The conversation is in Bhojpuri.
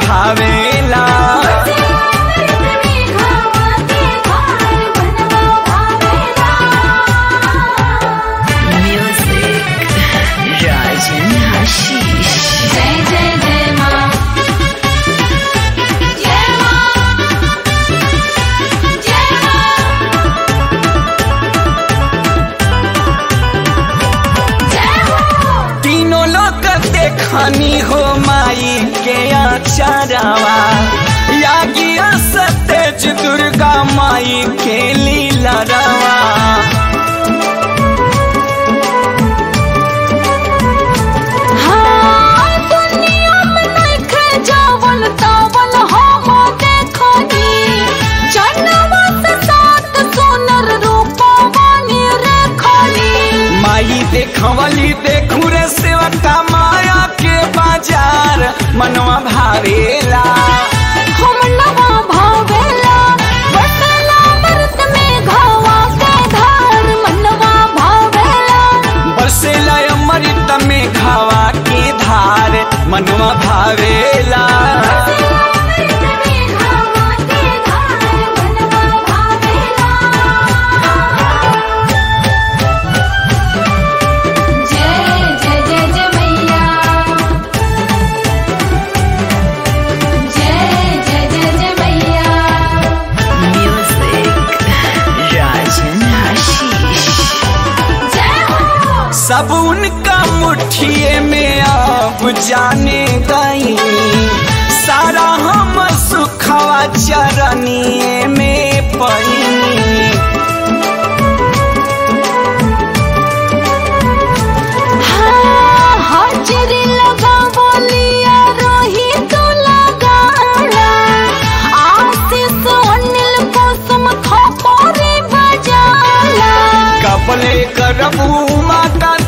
भावेला Music, Rajan Hashish. जय जय जय माँ जय माँ जय माँ जय हो तीनों लोग देखनी हो माई के आचारवा यागी सतेज दुर्गा माई के लीला रवा हाँ, दुनिया में नइखे जावल तावल हम देखनी। जनवा से सात सुनर रूपवा निरेखनी। माई देखवली देखू रे सेवका माया के बाजार मनवा भावेला हम नवा भावेला, बसेला व्रत में घावा के धार। मनवा भावेला, बरसेला अमृत में खावा के धार मनवा भावेला व्रत में घावा के धार। मनवा भावेला। जय जय जय जय मैया जय जय जय जय मैया Music, Rajan Hashish. जय हो सब उनका मुठिए में अब जाने गई सारा हम सुखवा चरनिए में पई हाँ, हाजिरी लगा बोलिया रोही तो लगाना आशीष अनिल कुसुम खपोरी बजाला कपले करबू माता